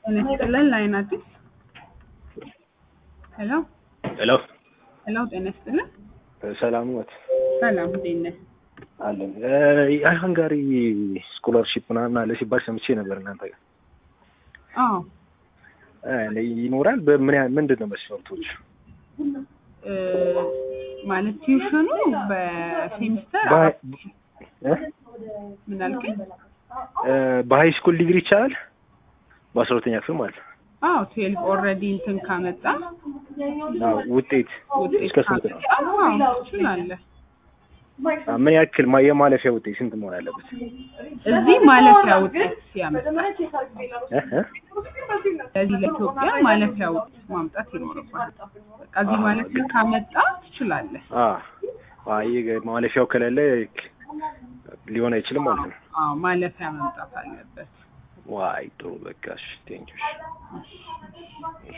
ጤና ይስጥልን ላይን አዲስ ሄሎ ሄሎ ሄሎ ጤና ይስጥልን ሰላም ኖት? ሰላም እንዴት ነህ? አለን የሃንጋሪ ስኮላርሺፕ ምናምን አለ ሲባል ሰምቼ ነበር እናንተ ጋር አዎ እ ይኖራል በምን ያህል ምንድን ነው መስፈርቶች እ ማለት ቲዩሽኑ በሴሚስተር በሀይ- እ? ምን አልከኝ? እ በሀይ ስኩል ዲግሪ ይቻላል በአስራ ሁለተኛ ክፍል ማለት ነው አዎ ትዌልቭ ኦልሬዲ እንትን ካመጣ አዎ ውጤት ውጤት እስከ ስንት ነው ካመጣ አዎ ትችላለህ። አ፣ ምን ያክል ማ- የማለፊያ ውጤት ስንት መሆን አለበት እዚህ ማለፊያ ውጤት ያመጣል። እ? እ? ለዚህ ለኢትዮጵያ ማለፊያ ውጤት ማምጣት ይኖርባል። በቃ እዚህ ማለፊያ ካመጣ ትችላለህ። አ አ፣ ይህ ማለፊያው ከሌለ ሊሆን አይችልም ማለት ነው አዎ ማለፊያ መምጣት አለበት። ዋይ ጥሩ በቃ እሺ ቴንኪው